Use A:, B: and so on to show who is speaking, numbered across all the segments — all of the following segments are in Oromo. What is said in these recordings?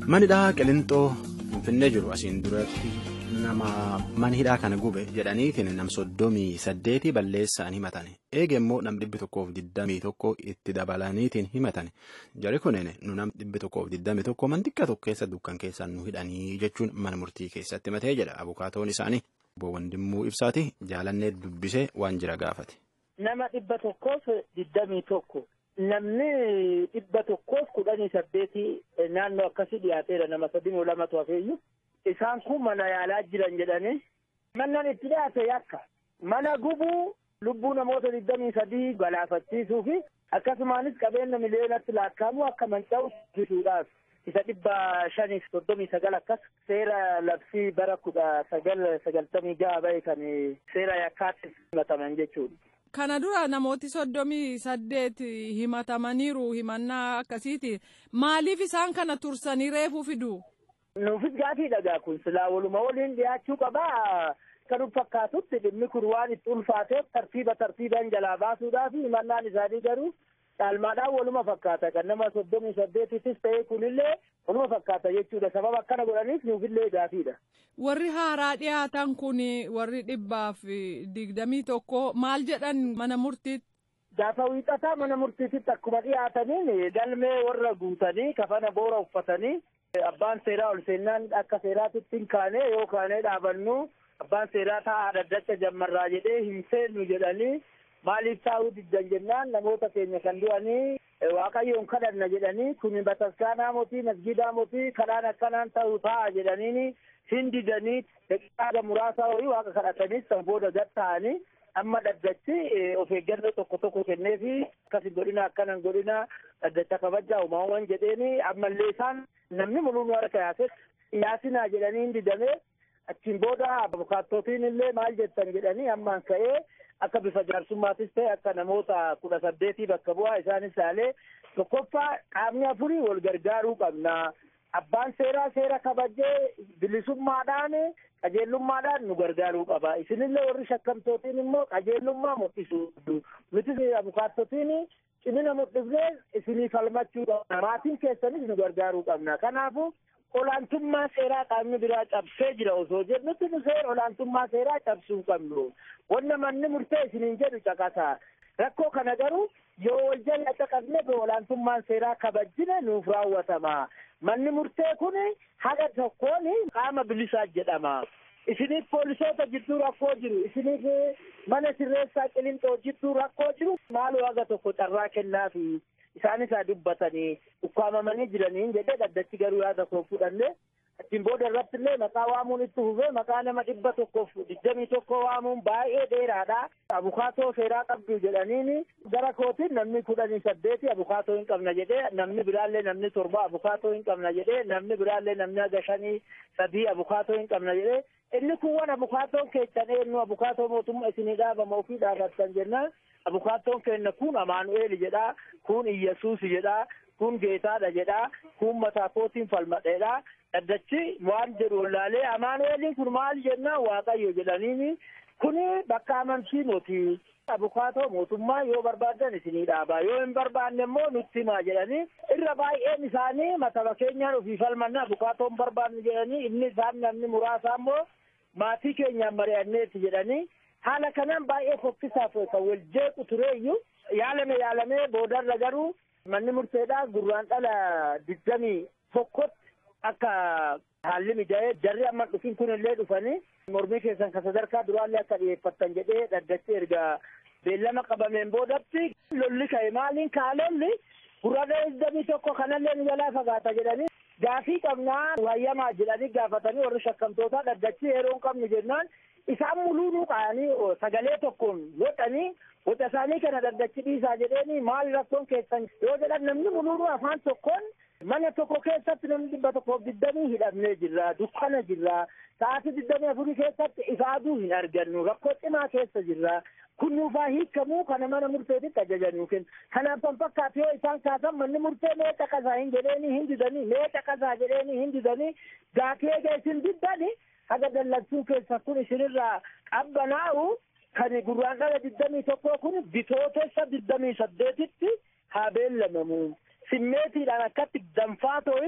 A: Manidhaa Qilintoo Finfinnee jiru asiin duratti nama manhidhaa kana gube jedhaniitiin nam soddomii saddeeti balleessaan himatan eege immoo nam dhibbi tokkoof digdamii tokko itti dabalaniitiin himatan jari kunin nu nam dhibbi tokkoof digdamii tokko man xiqqaa tokko keessa dukkan keessaan nu hidhanii jechuun mana murtii keessatti himatee jedha abukaatoon isaanii obbo Wandimmuu Ibsaati jaalannee dubbisee waan jira gaafate.
B: Nama dhibba tokkoof digdamii tokko. Namni dhibba tokkoof kudhanii saddeeti naannoo akkasii dhiyaateera nama sadii lamatu hafeeyyu. Isaan kun mana yaalaa jiran jedhanii. Mannan itti dhiyaate yakka. Mana gubuu lubbuu namoota digdamii sadii galaafachiisuu fi akkasumaanis qabeenya miliyoonatti lakkaa'amu akka manca'u taasisuudhaaf. Isa dhibba shaniif soddomii sagal akkas seera labsii bara kudha sagal sagaltamii jaha bahe kan seera yakkaatti himataman jechuudha.
C: Kana dura namooti soddomii saddeet himatamaniiru himannaa akkasiiti. Maaliif isaan kana tursanii reefuu fidu?
B: Nuufis gaafii dhagaa kun silaa waluma waliin dhiyaachuu qabaa. Kan fakkaatutti dhimmi kun waan itti ulfaateef tartiiba tartiibaan jalaa baasuudhaaf himannaan isaanii garuu caalmaadhaan waluma fakkaata. Kan nama soddomii saddeetittis ta'ee kunillee waluma fakkaata jechuudha. Sababa akkana godhaniif nuufillee gaafiidha.
C: Warri haaraa dhiyaatan kun warri dhibbaaf digdamii tokko maal jedhan mana murtiitti?
B: Gaafa wiixataa mana murtiititti akkuma dhiyaataniin galmee warra guutanii kafana boora uffatanii abbaan seeraa ol seennaan akka seeraatitti hin kaane yoo kaanee dhaabannu abbaan seeraa taa'aa dhaddacha jammarraa jedhee hin seennu jedhanii maaliif taa'uu diddan jennaan namoota keenya kan du'anii waaqayyoon kadhanna jedhanii kun bataskaanaa mootii masgidaa mootii kadhaan akkanaan ta'uu ta'a jedhaniini hin didanii daqiiqaa muraasaa horii waaqa kadhataniis san booda gad ta'anii amma dhaddachi of eeggannoo tokko tokko kenneefi akkasi godhina akkanan godhina dhaddacha kabajaa uumamuman jedheeni ammallee isaan namni mul'uun harka yaase yaasinaa jedhanii hin didamee achiin booda abukaattootiin illee maal jettan jedhanii ammaan ka'ee akka bifa jaarsummaattis ta'e akka namoota kudha saddeetii bakka bu'aa isaanis ilaalee tokkoffaa qaamni afurii wal gargaaruu qabna. Abbaan seeraa seera kabajee bilisummaadhaan qajeellummaadhaan nu gargaaruu qaba. Isinillee warri shakkamtootiin immoo qajeellummaa mul'isu. Nuti abukaattotiin cimina mul'ifnee isinii falmachuu qabna. Maatiin keessanis nu gargaaruu qabna. Kanaafuu olaantummaa seeraa qaamni biraa cabsee jira osoo jennutti nu seera olaantummaa seeraa cabsuu qabnu. Wanna manni murtee isiniin jedhu caqasa. Rakkoo kana garuu yoo wal jala caqasne olaantummaan seeraa kabajjine nuuf raawwatama. Manni murtee kun haga tokkoon qaama bilisaa jedhama. Isiniif poolisoota jidduu rakkoo jiru. Isiniif mana sirreessaa qilinxoo jidduu rakkoo jiru. Maaloo haga tokko carraa kennaafi isaanis haa dubbatanii ukkaamamanii jiranii jedhee dhaddachi garuu yaada koo fudhanne. Achiin booda irratti illee maqaa waamuun itti fufee maqaa nama dhibba tokkoof digdamii tokko waamuun baay'ee dheeraadha. Abukaatoo seeraa qabdu jedhaniini gara kootiin namni kudhanii saddeeti abukaatoo hin qabna jedhee namni biraallee namni torba abukaatoo hin qabna jedhee namni biraallee namni haga shanii sadii abukaatoo hin qabna jedhee inni kun waan abukaatoon keessan eenyu abukaatoo mootummaa isinii dhaabama ofii dhaabattan jennaan abukaatoon keenya kun amaanu'eel jedhaa kun iyyesuus jedhaa kun geetaadha jedhaa kun mataa kootiin falmadheedha. Dhaddachi waan jedhu wallaalee amaanu'eeliin kun maal jennaan waaqayyo jedhaniini kun bakka amansiinoti. Abukaatoo mootummaa yoo barbaadan isinii dhaabaa yoo hin barbaanne immoo nutti himaa jedhanii irra baay'een isaanii mataba keenyaan ofii falmanna abukaatoon barbaanne jedhanii inni isaan namni muraasa immoo maatii keenyaan mari'anneeti jedhanii haala kanaan baay'ee fokkisaaf kan wal jeequ tureeyyuu yaalame yaalamee boodarra garuu manni murteedhaa gurraan dhala digdamii tokkotti akka haalli mijaa'ee jarri amma dhufin kun illee dhufanii mormii keessan kan sadarkaa duraallee akka dhiyeeffattan jedhee dhaddachi erga beellama qabameen boodatti lolli ka'e maaliin kaalolli gurraan digdamii tokko kanallee nu jalaa fagaata jedhanii gaafii qabnaa wayyamaa jedhanii gaafatanii warri shakkamtootaa dhaddachi yeroo hin qabnu jennaan isaan muluunuu qaanii sagalee tokkoon godhanii Waca isaanii kana dhaddachi dhiisaa jedheeni maal rakkoon keessan yoo jedhan namni muluunuu afaan tokkoon mana tokko keessatti namni dhibba tokkoof digdamii hidhamnee jirra dukkana jirra sa'aatii digdamii afurii keessatti ifaaduu hin argannu rakkoo cimaa keessa jirra kun nuufaa hiikamuu kana mana murteetitti ajajannuu kenna kanaaf kan fakkaatu yoo isaan kaasan manni murtee mee caqasaa hin jedheeni hin didanii mee caqasaa jedheeni hin didanii gaafii eega isin diddani haga dallansuu keessa kun isinirraa qabbanaa'u kan gurraan dhala digdamii tokko kun bitootessa digdamii saddeetitti haa beellamamu simmeetiidhaan akkatti danfaa to'i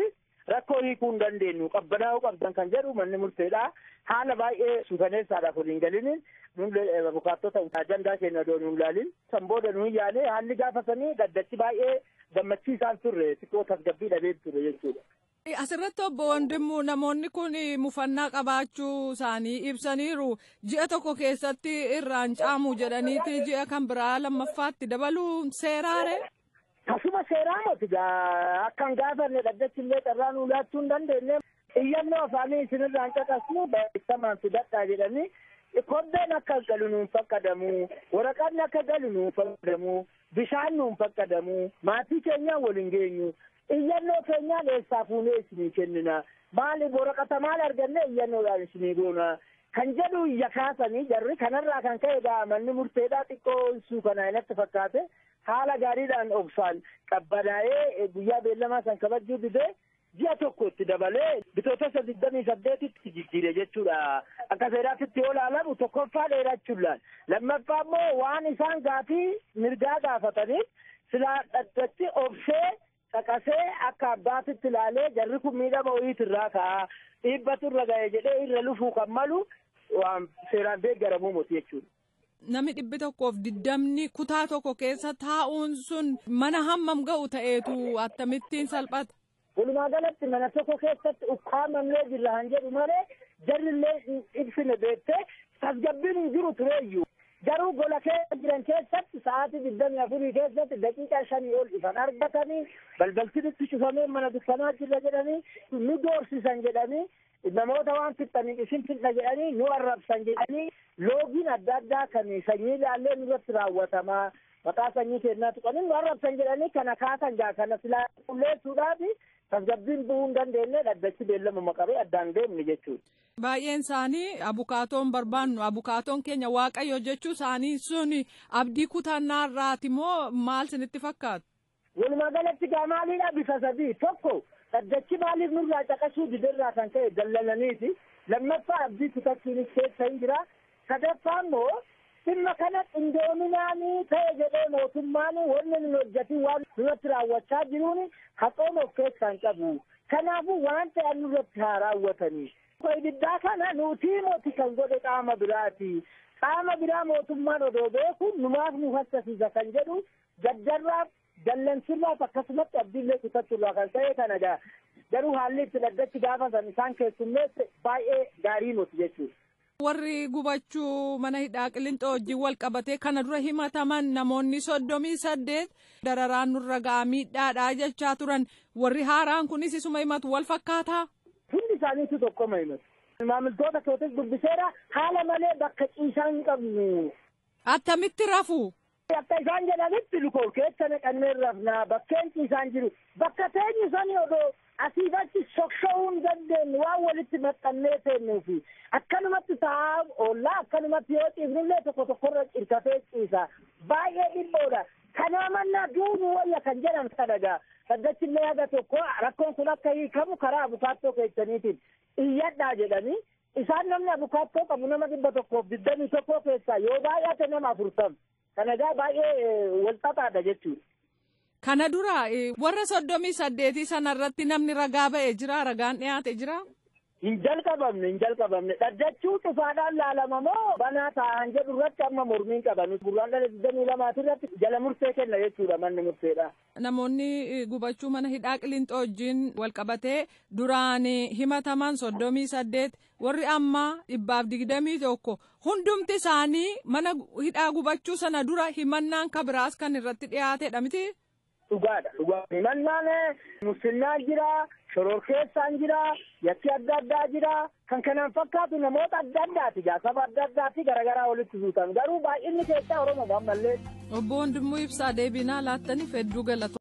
B: rakkoo hiikuu hin dandeenyu qabbanaa'uu qabdan kan jedhu manni murteedha haala baay'ee suukaneessaadhaaf waliin galiniin abukaattota ajandaa keenya odoo nuun laalin san booda nuun yaale haalli gaafasanii gaddachi baay'ee gammachiisaan turre xiqqoo tasgabbii dhabee ture jechuudha.
C: Asirratti obbo Wandimmu namoonni kun mufannaa qabaachuu isaanii ibsaniiru ji'a tokko keessatti irraan caamu jedhaniiti ji'a kan biraa lammaffaatti dabaluu seeraare.
B: Tasuma seeraa moti akkan gaafanne dhaddachi illee carraa nuu laachuu hin dandeenye iyyannoo afaanii isinirraan caqasnu barreeffamaan fidadhaa jedhanii kobbeen akka galu nuun fakkadamu waraqaan akka galu nuun fakkadamu bishaan nuun fakkadamu maatii keenyaan waliin geenyu iyyannoo keenyaan eessaa fuunee isinii kennina maali waraqata maal arganne iyyannoodhaan isinii goona kan jedhu iyya kaasanii jarri kanarraa kan ka'e gaa manni murteedhaa xiqqoo ibsuu kana inatti fakkaate haala gaariidhaan obsaan qabbanaa'ee guyyaa beellamaa san kabajuu didee ji'a tokko itti dabalee bitootessa digdamii saddeetitti jijjiire jechuudha akka seeraatitti yoo ilaalamu tokkoffaa dheerachuudhaan lammaffaa immoo waan isaan gaafii mirgaa gaafataniif silaa dhaddachi obsee caqasee akka abbaatitti ilaalee jarri kun miidhama wayiit irraa ka'a dhiibbatu irra ga'e jedhee irra lufuu kan malu waan seeraan deeggaramuu moti jechuudha.
C: Namni dhibbi tokkoof diddamni kutaa tokko keessa taa'uun sun mana hammam ga'u ta'eetu akkamittiin salphata.
B: Walumaa galatti mana tokko keessatti ukkaamamnee jirra han jedhu malee jarrillee ibsine beektee tasgabbiin hin jiru tureeyyuu. Garuu gola keessa jiran keessatti sa'aatii digdamii afurii keessatti daqiiqaa shanii ol ifan argatanii balbaltinitti cufamee mana dukkanaa jirra jedhanii nu doorsisan jedhanii namoota waan fixxaniif isin fixna jedhanii nu arrabsan jedhanii loogiin adda addaa kan sanyii ilaallee nurratti raawwatamaa maqaa sanyii kennaa tuqanii nu arrabsan jedhanii kana kaasan gaa kana silaa qulleessuudhaaf tasgabbiin bu'uu hin dandeenye dhaddachi beellamuma qabee addaan deemne jechuudha.
C: Baay'een isaanii abukaatoon barbaannu abukaatoon keenya waaqayyo jechuu isaanii sun abdii kutannaa irraati moo maal sinitti fakkaatu?
B: Walumaa galatti gaa maaliidha bifa sadii tokko dhaddachi maaliif nurraa caqasuu didirraa kan ka'e dallalaniiti lammaffaa abdii kutachuunis keessa hin jira sadaffaa immoo dhimma kana qindoominaanii ta'e jedhee mootummaan wanni nun hojjetin waan nurratti raawwachaa jiruun haqoon of keessaa hin qabu kanaafuu waan ta'an nurratti haa raawwatanii. ibiddaa kana nutii moti kan godhe qaama biraati qaama biraa mootummaan odoo beeku numaaf nu hassasiisa kan jedhu gaddarraaf dallansirraaf akkasumatti abdiillee kutachuurraa kan ta'e kana gaa garuu haalli itti dhaddachi gaafatan isaan keessummeesse baay'ee gaarii moti jechuudha.
C: Warri gubachuu mana hidhaa qillinxoo wajjin wal qabatee kana dura himataman namoonni soddomii saddeet dararaan nurra ga'aa miidhaadhaa jechaa turan warri haaraan kunis isuma himatu wal fakkaataa.
B: Hundi isaaniitu tokkoma himatu. Maamiltoota kootis dubbiseera haala malee bakka ciisaa hin qabnu.
C: Attamitti rafu?
B: Akka isaan jedhanitti lukoo keessa naqannee rafnaa bakkeen ciisaan jiru bakka teenyu sani odoo asiif achi socho'uu hin dandeenye waan walitti maxxannee teennuufi akkanumatti taa'aa oollaa akkanumatti yoo ciifnillee tokko tokkorra cirkatee ciisa baay'ee dhibboodha. Kanaa mannaa duubuu wayya kan jedhan kadhagaa. Saddachillee haga tokko rakkoon kun akka hiikamu karaa abukaattoo keessaniitiin iyyadhaa jedhanii isaan namni abukaattoo qabu nama dhibba tokkoof digdamii tokko keessaa yoo baay'ate nama afurtam. Kana egaa baay'ee walxaxaadha jechuudha.
C: Kana dura warra soddomii saddeetii sanarratti namni ragaa ba'ee jira ragaan dhiyaate jira.
B: Hin jalqabamne hin jalqabamne dhaddachuu cufaadhaan laalama moo banaa taa'an jedhu irratti amma mormiin qaban gurraan dhala digdamii lamaati irratti jala murtee kenna jechuudha manni murteedha.
C: Namoonni gubachuu mana hidhaa qillinxoo wajjin wal qabatee duraan himataman soddomii saddeet warri ammaa dhibbaaf digdamii tokko hundumti isaanii mana hidhaa gubachuu sana dura himannaan kabiraas kan irratti dhiyaatedha miti.
B: Dhugaadha dhugaa himannaan musliimaan jira shororkeessaan jira yakki adda addaa jira kan kanaan fakkaatu namoota adda addaati saba adda addaati garaagaraa walitti suutan garuu baay'inni keessaa oromoo ammallee.
C: Obbo Wandimmoo Ibsaa deebinaa laattaniif hedduu galatoomna.